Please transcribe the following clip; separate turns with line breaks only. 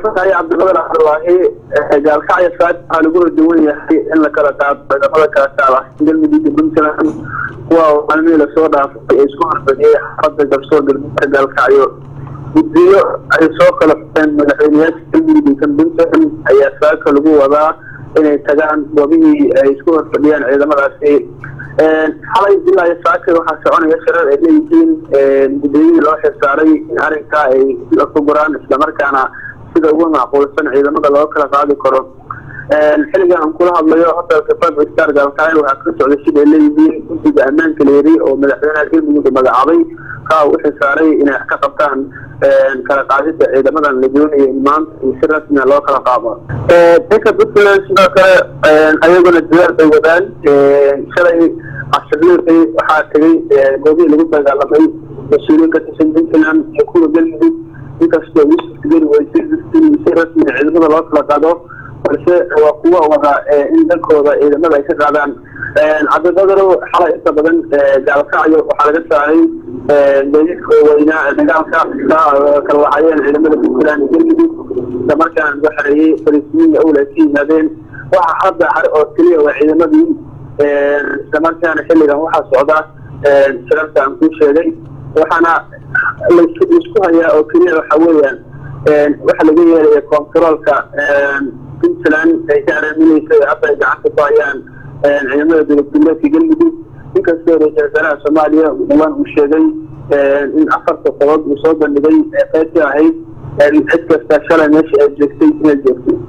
mahadsantahay cabdiqadir cabdulaahi gaalkacyo saad waxaa lagu rajawan yahay in la kala qaado ciidamada kala taala galmudug puntland kuwa maalmihii lasoo dhaafay ee isku horfadhiyey xaafada garsoor galmudugka gaalkacyo guddiyo ay soo kala fureen madaxweyneyaasha galmudug kan puntland ayaa saaka lagu wadaa inay tagaan goobihii ay isku horfadhiyeen ciidamadaasi xalay ilaa iyo saaka waxaa soconaya shirar ay leeyihiin gudoomiyihii loo xilsaaray in arrinkaa ay la fuguraan islamarkaana sida ugu macquulsan ciidamada loo kala qaadi karo xilligan aan kula hadlayo hotelka five star gaalkacyo waxaa ka socday sida ay leeyihiin guddiga ammaanka leeri oo madaxweynaha galmudug magacaabay kaa u xilsaaray inay ka qabtaan kala qaadida ciidamadan la doonaya in maanta iyo si rasmia loo kala qaado dhanka puntland sidoo kale ayaguna dadaal bay wadaan shalay casirliiqii waxaa tegay goobihii lagu dagaalamay mas-uuliyiin ka tirsan puntland iyo kuwa galmudug inkastoo ugu suurtageli weysay in si rasmia ciidamada loo kala qaado balse waa kuwa wada in dalkooda ciidamada ay ka qaadaan cabdiqadaro xalay inta badan gaalkacyo waxaa laga saaray meedidka weynaa dagaalka kala lahaayeen ciidamada puntland iyo galmudug isla markaan lagu xareeyey fariisimiinna owla ay ka yimaadeen waxa hadda hare oo keliya waa ciidamadii isla markaana xilligan waxaa socda shirarka aan kuu sheegay waxaana laisku hayaa oo keliya waxa weeyaan waxa laga yeelaya controolka puntland ay ka araaminaysa hadda ay gacanta ku hayaan ciidamada dowladgoboleedka galmudug inkastoo ra-isul wasaaraha soomaaliya dhawaan uu sheegay in afarta qodob uu soo bandhigay qaybtii ahayd cid kasta shalay meesha ay joogtay inay joogtay